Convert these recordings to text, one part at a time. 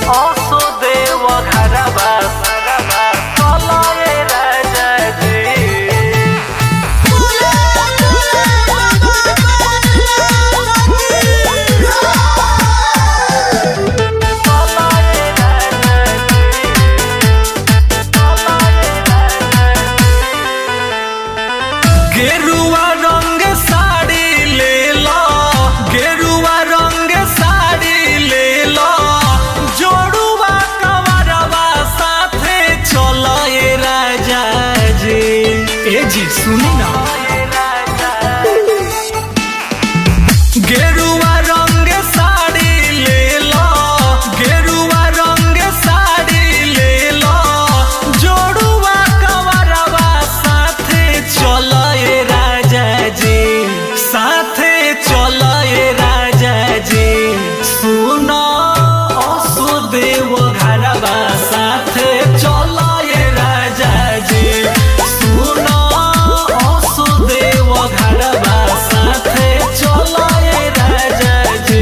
असो देव घरबा सरबा चलाए राजा जी चलाए राजा जी चलाए गेरुआ रंग साड़ी ले लो गेरुआ रंग साड़ी ले लो जोड़ुआ कवरवा साथे चलो ए राजा जी ए जी सुनी ना गेरुआ रंग साड़ी ले लो गेरुआ रंग साड़ी ले लो जोड़ुआ कवरवा साथे चलो ए राजा जी साथे चलो ए राजा जी सुनो असुदेव घरवा साथे चलो ए राजा जी सुनो असुदेव घरवा साथे चलो ए राजा जी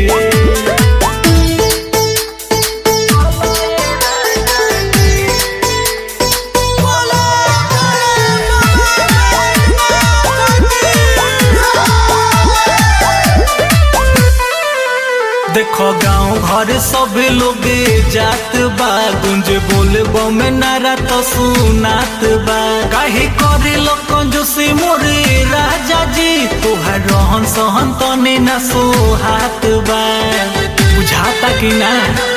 देखो गांव घर सब लोग जात बा गुंज बोल बम नारा तो सुनात बा काहे करे लोग जो से मोरे राजा जी तोहार रहन सहन तने ना सोहात बा बुझाता कि ना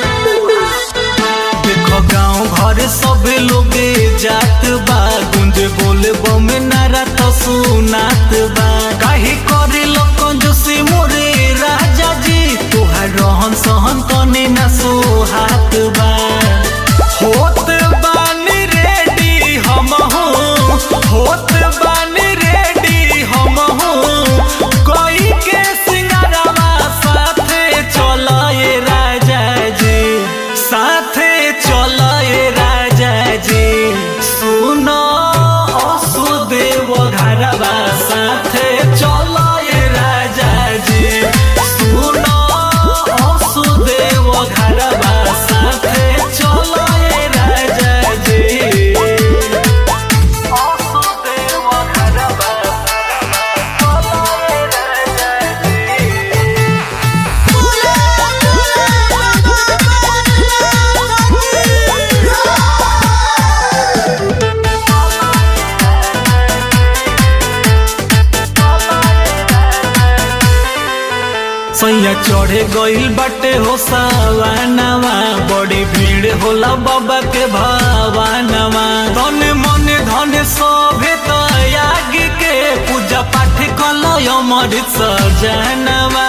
देखो गांव घर सब लोग जात बा गुंज बोल बम नारा तो सुनात बा काहे करे लोग जो से मोरे राजा जी तोहार रहन सहन तने ना सोहात बा होत बानी रेडी हम होत बानी रेडी हम कोई के सिंगारवा साथे चलो ये राजा जी साथे चलो ये राजा जी सुनो असुदेव घरवा साथे चलो ये राजा जी सुनो असुदेव घरवा साथे चलो ये राजा जी असुदेव घरवा चलो ये राजा जी सैया चढ़े गइल बाटे हो सावानवा बड़ी भीड़ होला बाबा के भावानवा धन मन धन सभे तयाग के पूजा पाठ कलय अमृत सजनवा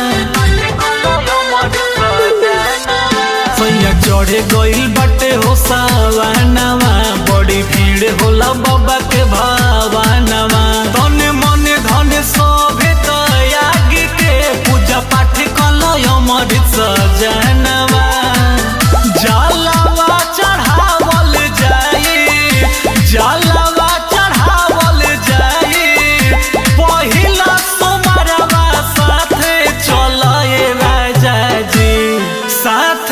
सैया चढ़े गइल बाटे हो सावानवा बड़ी भीड़ होला बाबा के भावानवा धन मन धन सभे तयाग के पूजा पाठ कलय अमृत सजनवा जलवा चढ़ावल जाई जलवा चढ़ावल जाई पहिला सोमरवा साथे चलए राजा जी साथ